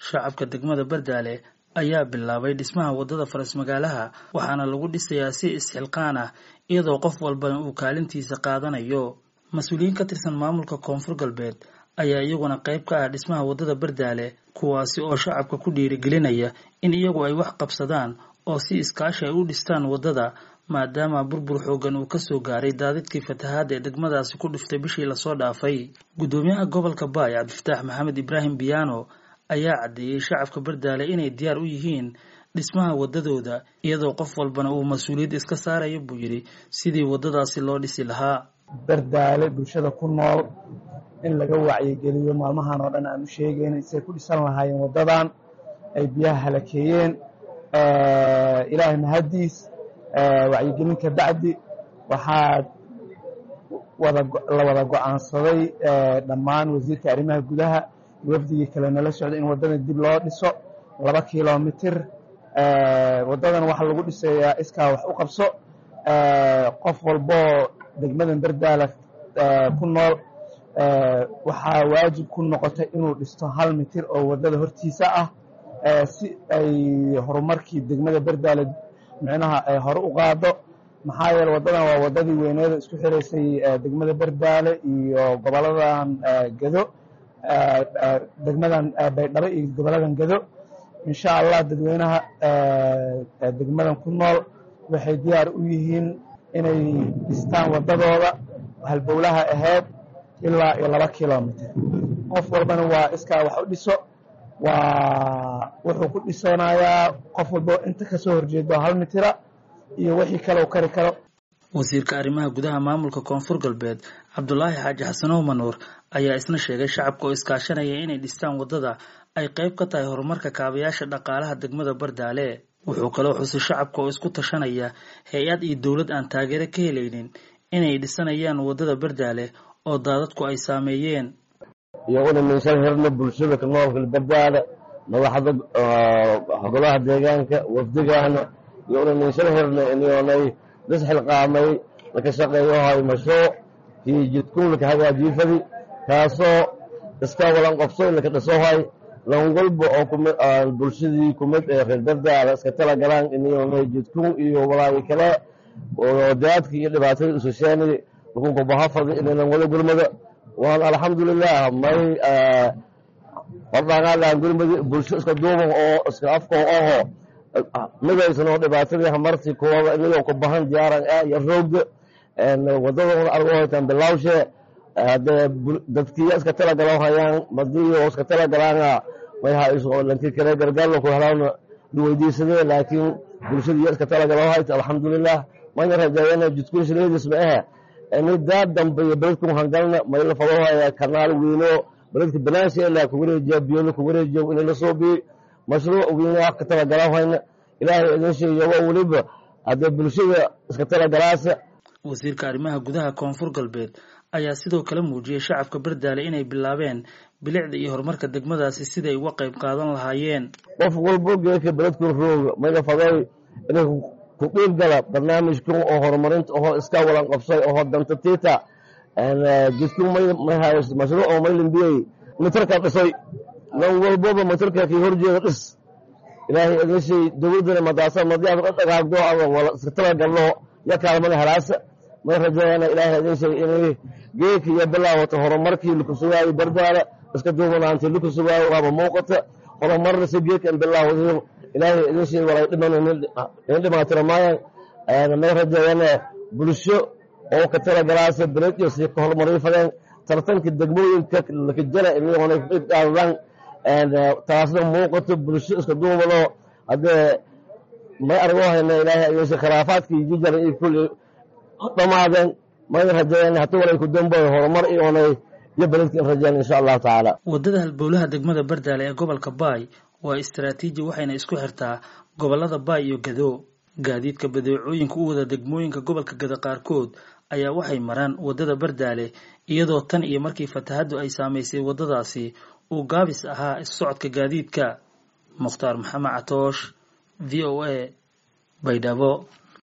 shacabka degmada bardaale ayaa bilaabay dhismaha waddada faras magaalaha waxaana lagu dhisayaa si isxilqaan ah iyadoo qof walbana uu kaalintiisa qaadanayo mas-uuliyiin ka tirsan maamulka koonfur galbeed ayaa iyaguna qayb ka ah dhismaha waddada bardaale kuwaasi oo shacabka ku dhiirigelinaya in iyagu ay wax qabsadaan oo si iskaashi ay u dhistaan waddada maadaama burbur xoogan uu kasoo gaaray daadidkii fatahaadda ee degmadaasi ku dhiftay bishii lasoo dhaafay guddoomiyaha gobolka baay cabdifataax maxamed ibraahim biyaano ayaa caddeeyey shacabka bardaale inay diyaar u yihiin dhismaha waddadooda iyadoo qof walbana uu mas-uuliyad iska saarayo buu yidhi sidii waddadaasi loo dhisi lahaa bardaale bulshada ku nool in laga wacyigeliyo maalmahan oo dhan aan u sheegayna say ku dhisan lahaayeen waddadan ay biyaha halakeeyeen ilaahay mahaddiis wacyigelin ka bacdi waxaa wada la wada go-aansaday dhammaan wasiirka arrimaha gudaha wafdigii kale nala socda in waddadan dib loo dhiso laba kilomitir waddadan waxaa lagu dhisayaa iskaa wax u qabso qof walboo degmadan bardaala ku nool waxaa waajib ku noqotay inuu dhisto hal mitir oo waddada hortiisa ah si ay horumarkii degmada bardaala micnaha ay hore u qaado maxaa yeele waddadan waa waddadii weyneeda isku xiraysay degmada bardaale iyo goboladan gedo degmadan baydhabo iyo goboladan gedo insha allah dadweynaha degmadan ku nool waxay diyaar u yihiin inay dhistaan waddadooda halbowlaha ahayd ilaa iyo laba kilomitr qof walbana waa iskaa wax u dhiso waa wuxuu ku dhisanayaa qof walbo inta kasoo horjeedo hal mitira iyo wixii kale u kari karo wasiirka arrimaha gudaha maamulka koonfur galbeed cabdulaahi xaaji xasanow manuur ayaa isna sheegay shacabka oo iskaashanaya inay dhistaan waddada ay qayb ka tahay horumarka kaabayaasha dhaqaalaha degmada bardaale wuxuu kaloo xusay shacabka oo isku tashanaya hay-ad iyo dowlad aan taageero ka helaynin inay dhisanayaan waddada bardaale oo daadadku ay saameeyeen iyo una miisan hirna bulshada ka noolka bardaale madaxda golaha deegaanka wafdigaana iyo una miisan hirna inyoonay lisxilqaamay laka shaqeeyohay mashruuc kii jidkun laka hagaajiifadi kaasoo iska walan qobsoy laka dhisohay lan walba oo bulshadii kumid ee reer bardaala iska tala galaan inyoonay jidkun iyo walaagi kale oo daadka iyo dhibaatada isusheeni lakunka bahafadi inaynan wada gurmada waan alxamdulilah may wardhaqaalaan gurmadi bulsho iska duuban oo iska afkoo aho midaysan oo dhibaatadii hamarti kuwada inagoo ku bahan diyaaran ah iyo roogda wadadona argo haytaan bilawshe hadee dadkiya iska tala galo hayaan madiyo iska tala galaana may hayso lanki kale gargaarla ku helaana duweydiisadee laakiin bulshadiiya iska tala galo hayta alxamdulilah maya rajaayana jidkun shileedis ma ahe ini daad dambe iyo beledkun hangalna mayla fadoohaya kanaal weyno beledka banaansha ilaa ku wareejiya biyona ku wareejiya inay la soo biyi mashruuc weyne wax ka tala galahayna ilaahay idin sheegayo waa weliba haddee bulshada iska tala galaasa wasiirka arrimaha gudaha koonfur galbeed ayaa sidoo kale muujiyey shacabka bardaale inay bilaabeen bilicda iyo horumarka degmadaasi siday uga qayb qaadan lahaayeen qof walbo geedka beledkun rooga mayla fadooy inay ku qiib gala barnaamijkan oo horumarinta oho iska walan qabsay oho danta tiita jidkun may mashruuc oo maylambiyey mitarka dhisoy lan walboba mitarka kii horjeeda dhis ilaahay idin shay dowladdana madaasa madiyaad ka dhagaagdo ama wala iska tala galno ya kaalmada halaasa may rajeeyana ilaahay idin shay inay geedka iyo bilaawata horumarkii laku sugaayo bardaala iska duubanaantii laku sugaayo waaba muuqata horumarna si geedka in bilaawadayo ilaahay idin shay walay dhiman in dhimaatira maayan may rajeeyana bulsho oo ka tala galaasa beled iyo sii ka horumariyo fadeen tartanka degmooyinka lakajala inay ka qayb qaadadaan taasna muuqato bulsho iska duubado haddee may argo hayna ilaahay idin shay khilaafaadkii jijara iyo kulli dhamaadeen may rajeeyana hata walay ku damboy horumar iyoonay iyo beledka in rajeen insha allahu tacaala waddada halbowlaha degmada bardaale ee gobolka baay waa istaraatiiji waxayna isku xirtaa gobollada baay iyo gado gaadiidka badeecooyinka u wada degmooyinka gobolka gado qaarkood ayaa waxay maraan waddada bardaale iyadoo tan iyo markii fatahaddu ay saamaysay waddadaasi uu gaabis ahaa is-socodka gaadiidka mukhtaar maxamed catoosh v o a baydhabo